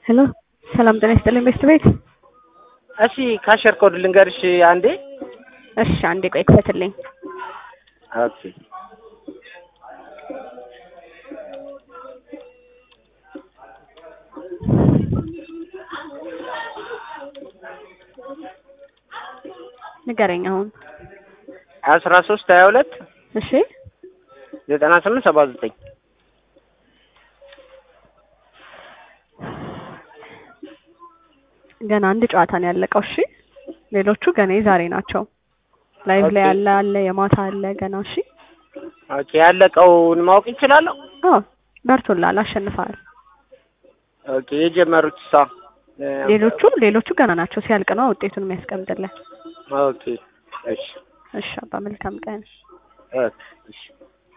ሄሎ ሰላም ጤና ይስጥልኝ ቤስት ቤት። እሺ ካሸር ኮድ ልንገርሽ አንዴ። እሺ አንዴ ቆይ ክፈትልኝ። ኦኬ ንገረኝ አሁን። አስራ ሶስት ሀያ ሁለት እሺ ዘጠና ስምንት ሰባ ዘጠኝ ገና አንድ ጨዋታ ነው ያለቀው። እሺ ሌሎቹ ገና የዛሬ ናቸው። ላይቭ ላይ ኦኬ። ያለ አለ የማታ አለ ገና። እሺ ኦኬ ያለቀውን ማወቅ ይችላለሁ? አዎ በርቶላል፣ አሸንፈሃል። ኦኬ የጀመሩት ሳ ሌሎቹ ሌሎቹ ገና ናቸው። ሲያልቅ ነው ውጤቱን የሚያስቀምጥልን። ኦኬ እሺ እሺ አባ መልካም ቀን። ኦኬ እሺ